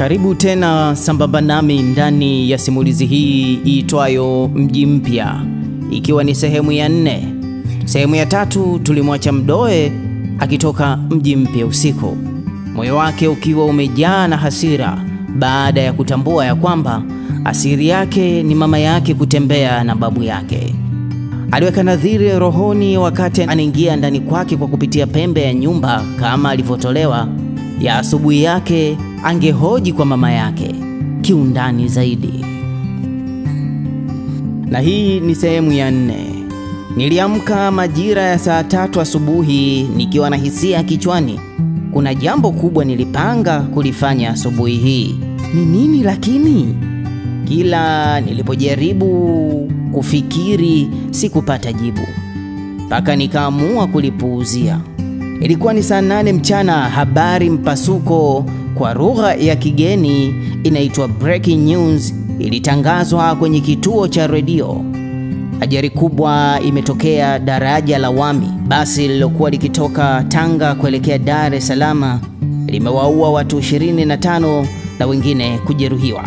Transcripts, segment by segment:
Karibu tena sambamba nami ndani ya simulizi hii iitwayo Mji Mpya, ikiwa ni sehemu ya nne. Sehemu ya tatu tulimwacha Mdoe akitoka mji mpya usiku, moyo wake ukiwa umejaa na hasira baada ya kutambua ya kwamba asiri yake ni mama yake kutembea na babu yake. Aliweka nadhiri rohoni wakati anaingia ndani kwake kwa kupitia pembe ya nyumba kama alivyotolewa ya asubuhi yake angehoji kwa mama yake kiundani zaidi. Na hii ni sehemu ya nne. Niliamka majira ya saa tatu asubuhi nikiwa na hisia kichwani, kuna jambo kubwa nilipanga kulifanya asubuhi hii. Ni nini lakini? Kila nilipojaribu kufikiri sikupata jibu, mpaka nikaamua kulipuuzia. Ilikuwa ni saa nane mchana. Habari mpasuko kwa lugha ya kigeni inaitwa breaking news ilitangazwa kwenye kituo cha redio. Ajali kubwa imetokea daraja la Wami. Basi lililokuwa likitoka Tanga kuelekea Dar es Salaam limewaua watu 25 na wengine kujeruhiwa.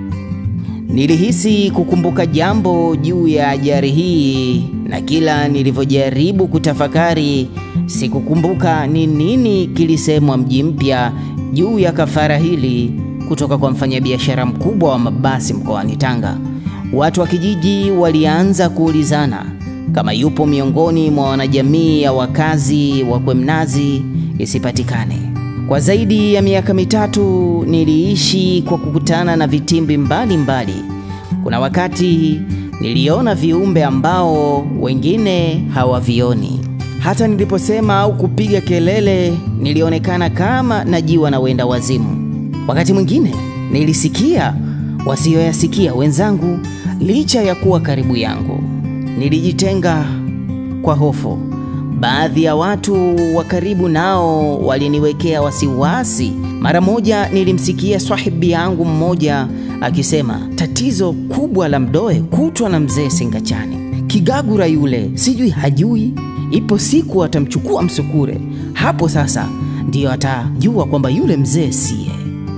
Nilihisi kukumbuka jambo juu ya ajali hii, na kila nilivyojaribu kutafakari sikukumbuka ni nini kilisemwa Mji Mpya juu ya kafara hili kutoka kwa mfanyabiashara mkubwa wa mabasi mkoani Tanga. Watu wa kijiji walianza kuulizana kama yupo miongoni mwa wanajamii ya wakazi wa Kwemnazi isipatikane. Kwa zaidi ya miaka mitatu niliishi kwa kukutana na vitimbi mbalimbali mbali. Kuna wakati niliona viumbe ambao wengine hawavioni. Hata niliposema au kupiga kelele nilionekana kama najiwa na wenda wazimu. Wakati mwingine nilisikia wasiyoyasikia wenzangu licha ya kuwa karibu yangu. Nilijitenga kwa hofu. Baadhi ya watu wa karibu nao waliniwekea wasiwasi. Mara moja nilimsikia swahibi yangu mmoja akisema, tatizo kubwa la Mdoe kutwa na mzee Singachani. Kigagura yule sijui hajui, ipo siku atamchukua msukure. Hapo sasa ndiyo atajua kwamba yule mzee siye.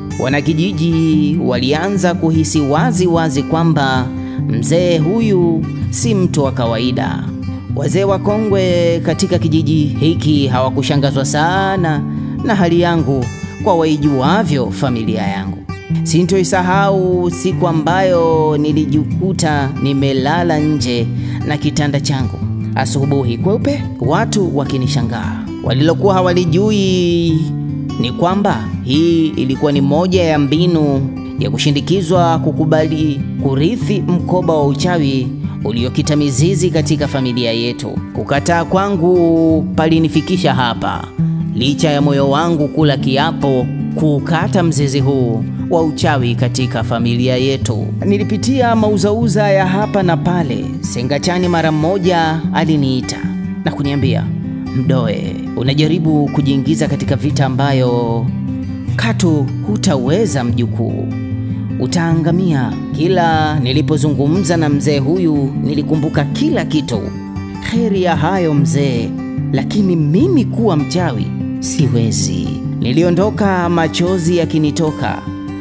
Wanakijiji walianza kuhisi wazi wazi kwamba mzee huyu si mtu wa kawaida. Wazee wakongwe katika kijiji hiki hawakushangazwa sana na hali yangu kwa waijuavyo familia yangu. Sintoisahau siku ambayo nilijikuta nimelala nje na kitanda changu asubuhi kweupe, watu wakinishangaa. Walilokuwa hawalijui ni kwamba hii ilikuwa ni moja ya mbinu ya kushindikizwa kukubali kurithi mkoba wa uchawi uliokita mizizi katika familia yetu. Kukataa kwangu palinifikisha hapa, licha ya moyo wangu kula kiapo kuukata mzizi huu wa uchawi katika familia yetu. Nilipitia mauzauza ya hapa na pale. Sengachani mara mmoja aliniita na kuniambia, Mdoe, unajaribu kujiingiza katika vita ambayo katu hutaweza mjukuu, utaangamia. Kila nilipozungumza na mzee huyu nilikumbuka kila kitu. Heri ya hayo mzee, lakini mimi kuwa mchawi siwezi. Niliondoka machozi yakinitoka.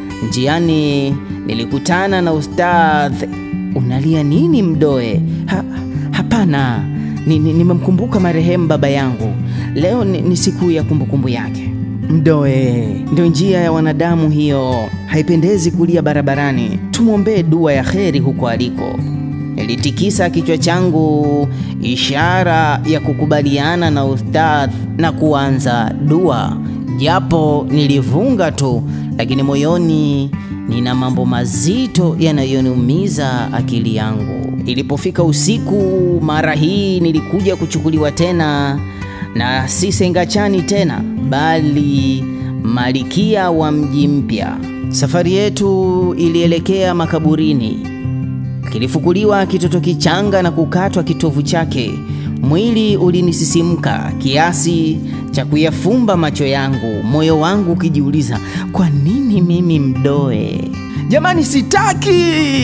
Njiani nilikutana na ustadh. Unalia nini Mdoe? Ha, hapana, nimemkumbuka ni, ni marehemu baba yangu. Leo ni, ni siku ya kumbukumbu yake. Mdoe, ndio njia ya wanadamu hiyo, haipendezi kulia barabarani. Tumwombee dua ya kheri huko aliko. Nilitikisa kichwa changu, ishara ya kukubaliana na ustadh na kuanza dua, japo nilivunga tu, lakini moyoni nina mambo mazito yanayoniumiza akili yangu. Ilipofika usiku, mara hii nilikuja kuchukuliwa tena na si Sengachani tena bali Malikia wa Mji Mpya. Safari yetu ilielekea makaburini. Kilifukuliwa kitoto kichanga na kukatwa kitovu chake. Mwili ulinisisimka kiasi cha kuyafumba macho yangu, moyo wangu ukijiuliza, kwa nini mimi Mdoe? Jamani, sitaki!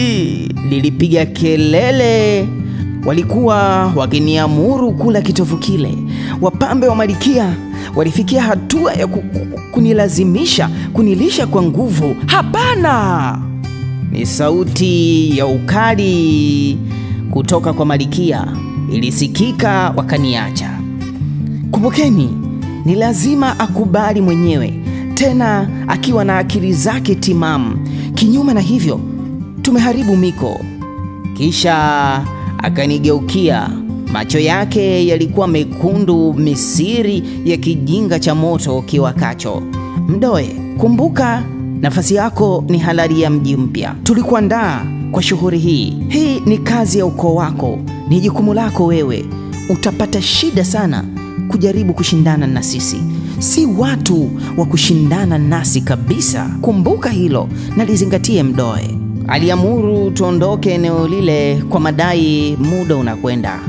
Nilipiga kelele. Walikuwa wakiniamuru kula kitovu kile. Wapambe wa Malikia walifikia hatua ya ku, ku, kunilazimisha kunilisha kwa nguvu. Hapana! Ni sauti ya ukali kutoka kwa Malikia ilisikika, wakaniacha. Kumbukeni, ni lazima akubali mwenyewe, tena akiwa na akili zake timamu. Kinyume na hivyo, tumeharibu miko. Kisha akanigeukia, macho yake yalikuwa mekundu, misiri ya kijinga cha moto kiwakacho. Mdoe, kumbuka nafasi yako ni halali ya mji mpya. Tulikuandaa kwa shughuli hii. Hii ni kazi ya ukoo wako, ni jukumu lako wewe. Utapata shida sana kujaribu kushindana na sisi, si watu wa kushindana nasi kabisa. Kumbuka hilo na lizingatie, Mdoe. Aliamuru tuondoke eneo lile kwa madai muda unakwenda.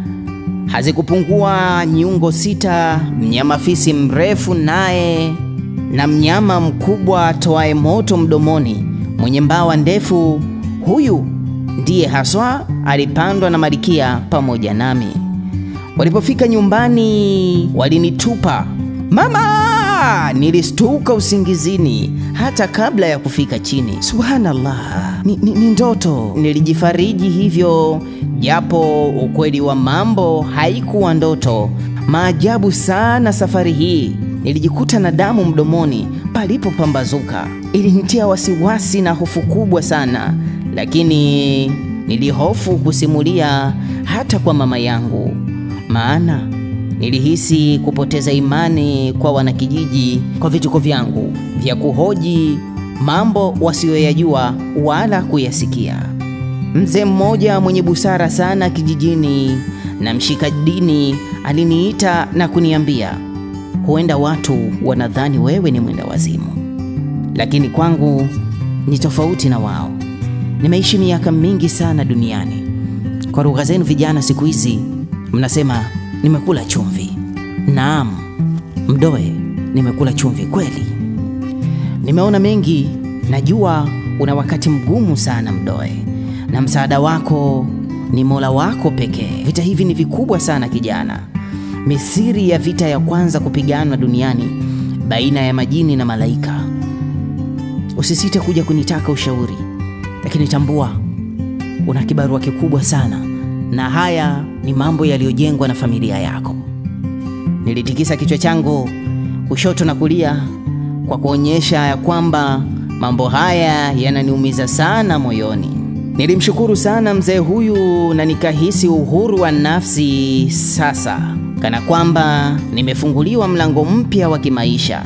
Hazikupungua nyungo sita, mnyama fisi mrefu naye na mnyama mkubwa toaye moto mdomoni mwenye mbawa ndefu. Huyu ndiye haswa alipandwa na Malikia pamoja nami. Walipofika nyumbani, walinitupa. Mama! Nilistuka usingizini hata kabla ya kufika chini. Subhanallah, ni, ni, ni ndoto. Nilijifariji hivyo, japo ukweli wa mambo haikuwa ndoto. Maajabu sana safari hii. Nilijikuta na damu mdomoni palipopambazuka. Ilinitia wasiwasi na hofu kubwa sana, lakini nilihofu kusimulia hata kwa mama yangu, maana nilihisi kupoteza imani kwa wanakijiji kwa vituko vyangu vya kuhoji mambo wasiyoyajua wala kuyasikia. Mzee mmoja mwenye busara sana kijijini na mshika dini aliniita na kuniambia, huenda watu wanadhani wewe ni mwenda wazimu, lakini kwangu ni tofauti na wao. Nimeishi miaka mingi sana duniani. Kwa lugha zenu vijana siku hizi mnasema nimekula chumvi. Naam, Mdoe, nimekula chumvi kweli. Nimeona mengi, najua una wakati mgumu sana Mdoe, na msaada wako ni Mola wako pekee. Vita hivi ni vikubwa sana kijana. Misiri ya vita ya kwanza kupiganwa duniani baina ya majini na malaika. Usisite kuja kunitaka ushauri, lakini tambua una kibarua kikubwa sana, na haya ni mambo yaliyojengwa na familia yako. Nilitikisa kichwa changu kushoto na kulia kwa kuonyesha ya kwamba mambo haya yananiumiza sana moyoni. Nilimshukuru sana mzee huyu na nikahisi uhuru wa nafsi sasa, kana kwamba nimefunguliwa mlango mpya wa kimaisha.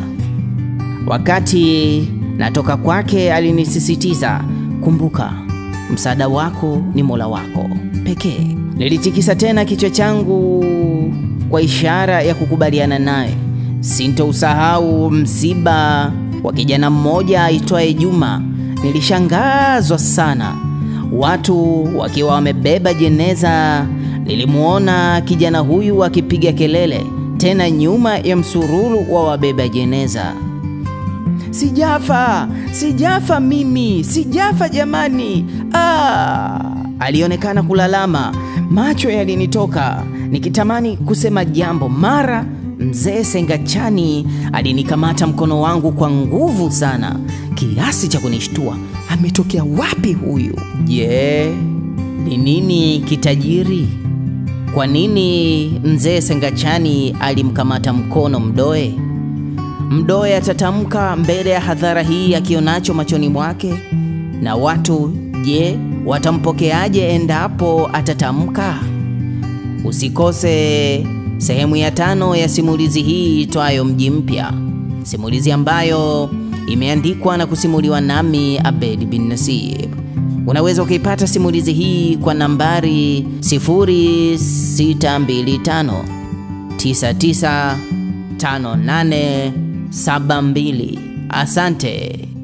Wakati natoka kwake, alinisisitiza, kumbuka, msaada wako ni Mola wako pekee. Nilitikisa tena kichwa changu kwa ishara ya kukubaliana naye. Sintousahau msiba wa kijana mmoja aitwaye Juma. Nilishangazwa sana, watu wakiwa wamebeba jeneza. Nilimuona kijana huyu akipiga kelele, tena nyuma ya msururu wa wabeba jeneza. Sijafa, sijafa mimi, sijafa jamani! Ah! Alionekana kulalama, macho yalinitoka nikitamani kusema jambo. Mara mzee Sengachani alinikamata mkono wangu kwa nguvu sana kiasi cha kunishtua. Ametokea wapi huyu? Je, ni nini kitajiri? Kwa nini mzee Sengachani alimkamata mkono Mdoe? Mdoe atatamka mbele ya hadhara hii akionacho machoni mwake, na watu je, watampokeaje endapo atatamka? Usikose sehemu ya tano ya simulizi hii itwayo Mji Mpya, simulizi ambayo imeandikwa na kusimuliwa nami Abed bin Nasib. Unaweza ukaipata simulizi hii kwa nambari 0625 995872. Asante.